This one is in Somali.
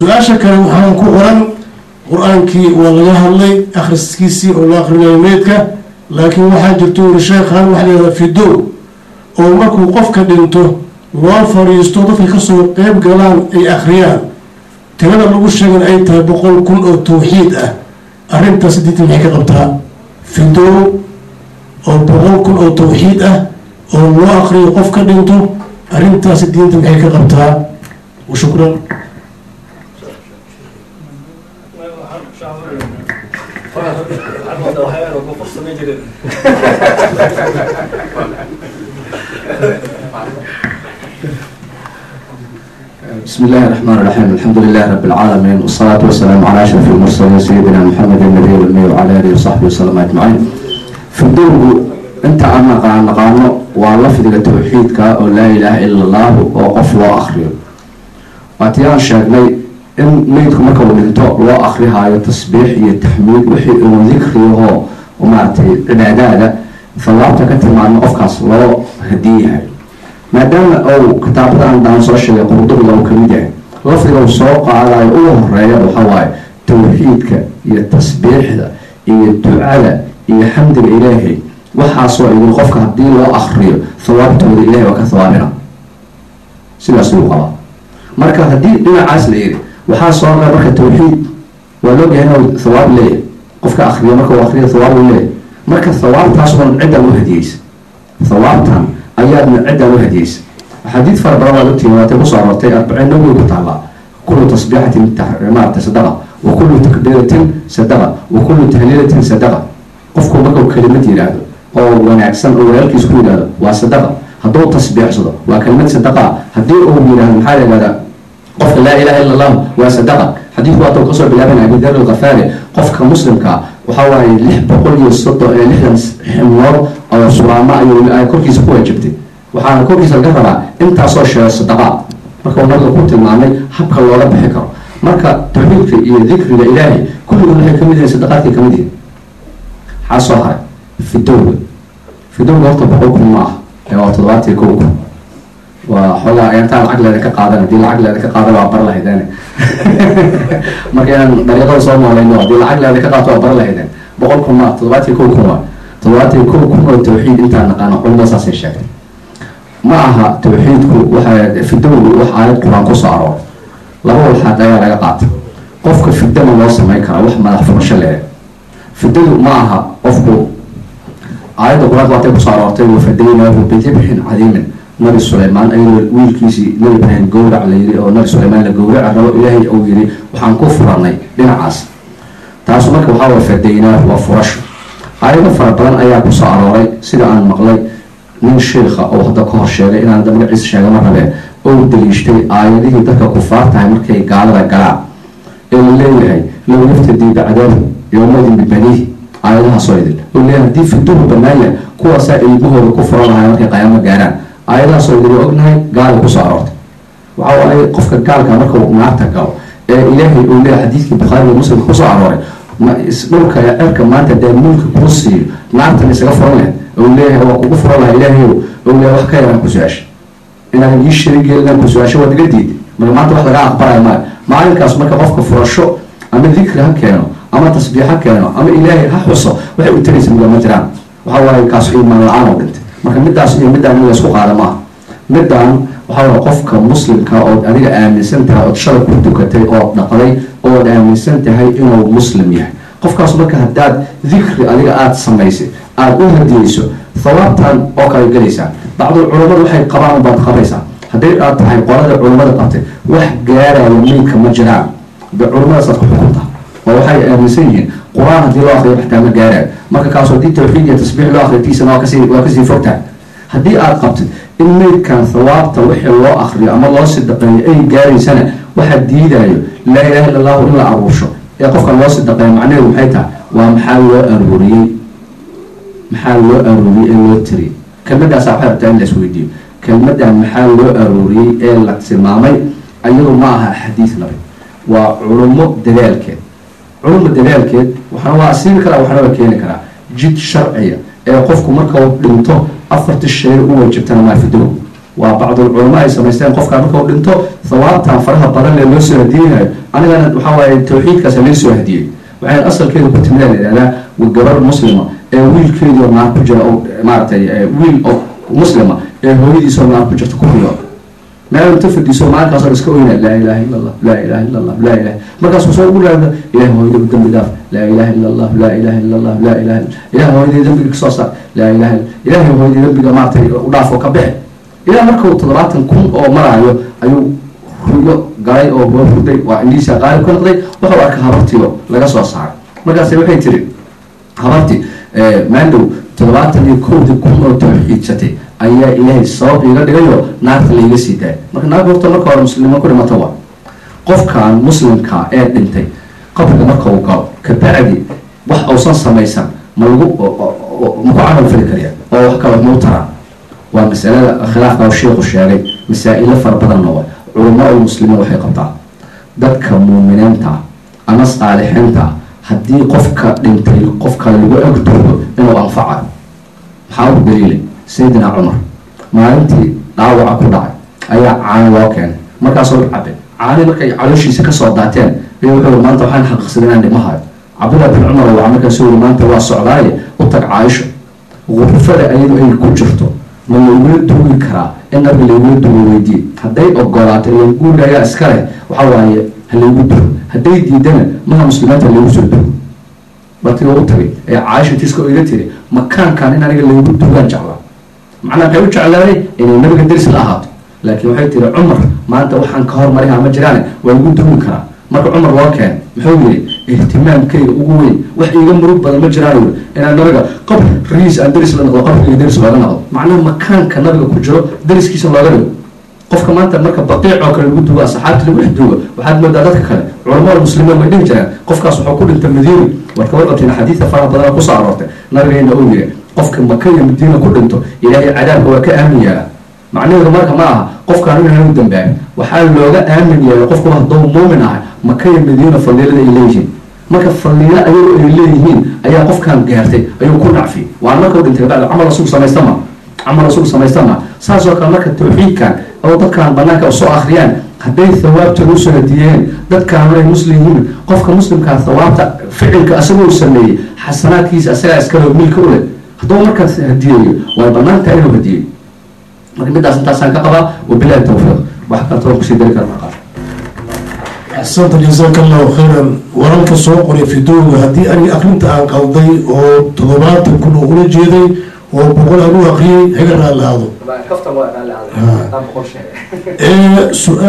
su-aasha kale waxaan ku qoran qur-aankii waa laga hadlay akhriskiisii oo la akrinayo meydka laakiin waxaa jirto uri sheekhan waxa layihahda fido oo markuu qofka dhinto loo fadhiisto dadka kasoo qeyb galaan ay akhriyaan tirada lagu sheegan ay tahay boqol kun oo tawxiid ah arrintaas diinta maxay ka qabtaa fido oo boqol kun oo tawxiid ah oo loo akriyo qof ka dhinto arrintaasi diinta maxay ka qabtaa shukran بسم الله الرحمن الرحيم الحمد لله رب العالمين والصلاة والسلام على أشرف المرسلين سيدنا محمد النبي والمي وعلى آله وصحبه وسلم أجمعين في الدور أنت أنا قاعد نقانو ولفظ التوحيد كا لا إله إلا الله وقف وآخره واتيان شاقني إن ميدكم مركب ولنتو لو آخرها يتصبيح يتحميد وحي وذكره هو ومارتي عبادة فالله كتب مع أفكاس لو هديه maadaama ou kitaabadan daan soo sheegay qurduqda uu kamid yahay lafdiga uu soo qaadayo ugu horeeya waxaa waaye tawxiidka iyo tasbiixda iyo ducada iyo xamdiga ilaahay waxaasoo idin qofka haddii loo akriyo hawaabtooda ilahay waa ka hawaabina sidaas uu qabaa marka haddii dhinacaas la yiri waxaa soo qaa marka tawxiid waa loogahay inuu hawaab leeyahay qofka akriyo marka uu akriyo hawaab uu leeyahay marka hawaabtaas oon ciddan u hadiyeysa hawaabtan ayaadna ciddaan u hadiyeysa axaadiid fara badan waad ogtihiin waatay kusoo aroortay arbaciin nawowi ku taallaa kullu tasbiixatin maarata sadaqa wa kullu takbiiratin sadaqa wa kullu tahliilatin sadaqa qofku markuu kelimad yidhaahdo oo wanaagsan oo walaalkiis ku yidhaahdo waa sadaqa hadduu tasbiixsado waa kelimad sadaqa haddii uu yidhaahdo maxaa la yidhahdaa qofka laa ilaha illa allahu waa sadaqa xadiidku waata kasoo bilaabanaya abi dar alkhafaari qofka muslimka waxaa waaye lix boqol iyo soddon ee lixdan xibnood oo suraamo ayuu korkiisa ku waajibtay waxaana korkiisa laga rabaa intaasoo sheego sadaqa marka nabiga ku tilmaamay habka looga bixi karo marka tawxiidka iyo dikriga ilaahay kulligood waxay kamid yihiin sadaqaadkay kamid yihiin maxaa soo haray fidowga fidowga horta boqol kun ma ah ee waa toddobaatiyo kow kun waa xoogaa intaa lacag leeda ka qaadan haddii lacag leeda ka qaadan waa bar lahaydeen marka inaan dariiqada soo noolayno haddii lacag leeda ka qaato waa bar lahaydeen boqol kun ma toddobaatiyo kow kun waa toddobaatiyo kow kun oo tawxiid intaan naqaano culimada saasay sheegtay ma aha tawxiidku waxa fidowgu wax aayad qur-aan kusoo arooray laba walxaad ayaa laga qaata qofka fidama loo samayn karaa wax madax furasho leeh fidadu ma aha qofku aayadda qur-aanka waatay kusoo aroortay wafadaynaahu bidibxin cadiimin nabi suleymaan ayadoo wiilkiisii nabi ibraahim gowrac la yiri oo nabi suleymaan la gowraca rabo ilaahay uu yiri waxaan ku furanay dhinacaas taasu marka waxaa waa fadaynaahu waa furasho aayado fara badan ayaa kusoo arooray sida aan maqlay nin sheikha oo hadda ka hor sheegay inaan da magaciisa sheega ma rabee ou daliishtay aayadihii dadka kufaar tahay markay gaalada galaan ee la leeyahay low yaftadii bacdahu yowmadin bibanihi aayadahaasoo idin oo leeyahay haddii fiduhu bannaan yahay kuwaasaa ilmahooda ku furan lahay markay qayaamo gaaraan aayadahaasoo idin waa ognahay gaala kusoo aroortay waxa waaye qofka gaalka markuu naarta galo ee ilaahay uu leeyahay xadiidkii bukhaari iyo muslimka kusoo arooray dhulka ee cerka maanta dee mulka kuu siiyo naartan isaga furan lahayd ou leeyahay waa kugu furan laha ilaahay ou leeyahay wax ka yaraan ku su-aasha inaadan ii sharigeelinan ku su-aasho waad iga diiday marka maanta wax lagaa aqbalayo maayo maalinkaas marka qofka furasho ama dikri ha keeno ama tasbiix ha keeno ama ilaahay ha xuso waxay u taraysa muga ma jiraan waxa waaye kaas iimaan la-aan oo dhintay marka midaas iyo midaan in laysku qaada maaha midaan waxaa waye qofka muslimka ood adiga aaminsan tahay ood shalay ku tukatay ood dhaqday ood aaminsan tahay inuu muslim yahay qofkaas marka haddaad dikri adiga aada samaysay aada u hadiyeyso hawaabtan oo kale gelaysaa bacdul culammadu waxay qabaan baad qabaysaa hadday aad tahay qolada culammada qabtay wax gaaraya meydka ma jiraan de culammadaasaad ku xukunta oo waxay aaminsan yihiin qur-aan haddii loo akriyo xataa ma gaarayo marka kaas haddii tawxiid iyo tasbiix loo akriytiisana waa kasii waa kasii fogtahay haddii aada qabtid in meydkan hawaabta wixii loo akriyo ama loo sidaqeeyo ay gaaraysana waxaa diidayo laa ilaha illa allahu in la aruursho ee qofkan loo sidaqeeyo macnaheedu maxay tahay waa maxaa loo aruuriyey maxaa loo aruuriyey ee loo tiriyey kelmadaasaa waxay rabtaa in la isweydiiyo kelmadan maxaa loo aruuriyey ee la tilmaamay ayadu ma aha xadiis nabi waa culummo dadaalkeed culummo dadaalkeed waxaana waa asiibi karaa waxaana waa keeni karaa jid sharciya ee qofku marka uu dhinto afarti shay u wajibtana maa fidow waa bacdul culamo ay samaysteen qofkaan markau dhinto thawaabtan faraha badan ee loo soo hadiyenayo anigana waxaa waaye tawxiidkaas loo soo hadiyey waxay asalkeedu ku timid la yidhahdaa gabar muslima ee wiilkeedii oo naar ku jira oo maaragtay wiil oo muslima ee hooyadiisoo naar ku jirta ku riyo meel inta fadhiiso maalinkaasoo iska oyna laa ilaha illa allah laa ilaha illa allah laa ilaha markaasuu soo ugu laada ilahay hooyadaba dembi dhaaf laa ilaha illa allah laa ilaha illa allah laa ilaha ilahay hooyadii dembiga kasoo saar laa ilaha ilahay hooyadii dembiga maaragtay u dhaaf oo ka bixi ilaa markuu toddobaatan kun oo maraayo ayuu ruyo galay oo hurday waa indhiisa qaalib ka noqday wuxuu arka habartiio laga soo saaray markaas waxay tiri habarti maandow toddobaatan iyo kowdii kun oo tawxiidsatay ayaa ilaahay sabab iiga dhigayo naarta laiga sii daayay marka naarta horta marka hore muslimo ku dhimata waa qofkan muslimka ee dhintay qabriga marka uu galo kabacdi wax uusan samaysan ma lagu maku camal fali kariya oo wax kale mau taraa waa masalada khilaafka u sheikhu sheegay masaa-ilo fara badanna wa culamaa muslimiin waxay qabtaa dadka muuminiinta ama saalixiinta haddii qofka dhintay qof kale lagu egdoodo inuu anfacayo maxaa u daliilay sayidina cumar maalintii dhaawaca ku dhacay ayaa caani loo keenay markaasoo cabe caani markay calooshiisa kasoo daateen ayuu wuxuu maanta waxaan xaqiiqsaday inaan dhimahayo cabdillah bin cumar waa markaasuu yiri maanta waa socdaaye u tag caaisho gurfada ayadu ay ku jirto ma laygula duugi karaa in nabiga laygula duugo weydiye hadday ogolaato ila guuriga ayaa iska leh waxa waaye ha laygu dugo hadday diidana maha muslimiinta laygu soo dugo markii u tagay ee caaisha tiska iga tiri makaankan in aniga laygu dugaan jeclaa macnaa waxay u jeclaaday inay nabiga deris la ahaato laakiin waxay tiri cumar maanta waxaan ka hormariha ma jiraane waa igu dugi karaa marka cumar loo keen muxuu yidhi ihtimaamkayga ugu weyn wax iiga murug badan ma jiraan yiri inaan nabiga qabr riis aan deris la noqdo qabriga deris looga noqdo macnaha makaanka nabiga ku jiro deriskiisa looga dhigo qofka maanta marka baqiic oo kale lagu dugo asxaabta lagu dhex dugo waxaad moodaa dadka kale culamada muslimiin way dhihi jiraan qofkaas wuxuu ku dhintay madiina warka warqabteen xadiidka faraha badana kusoo aroortay nabigeena uu yiri qofka maka iyo madiina ku dhinto ilaahay cadaabka waa ka aamin yaala macnaheedu marka ma aha qofkaan inuu dambaabin waxaa looga aamin yahay qofku hadduu muumin ahay maka iyo madiina faliilada ay leeyihiin marka faliilo ayagoo ay leeyihiin ayaa qofkaan gaartay ayuu ku dhacfi waa markau dhintay bacda camal rasuul samaysta ma camal rasuul samaysta ma saasoo kale marka tawxiidkan oo dadkaan banaanka usoo akhriyaan hadday thawaabtooda usoo hadiyeen dadkaan ay muslim yihiin qofka muslimkaa thawaabta ficilka asagoo sameeyey xasanaadkiisa asagaa iskale milka u leh hadduu markaas hadiyeeyo way banaantahay inuu hadiyeyo marka midaas intaasaan ka qabaa wabilahi tawfiiq wax kaltoo kusii dari kara markaa axsanta jasaaka allahu khayran wararka soo qoray fidooga haddii aniga akrinta aan qalday oo toddobaatan kun oo ula jeeday oo boqol aan u akriyay haga raalaado kaftan waa ee su-aal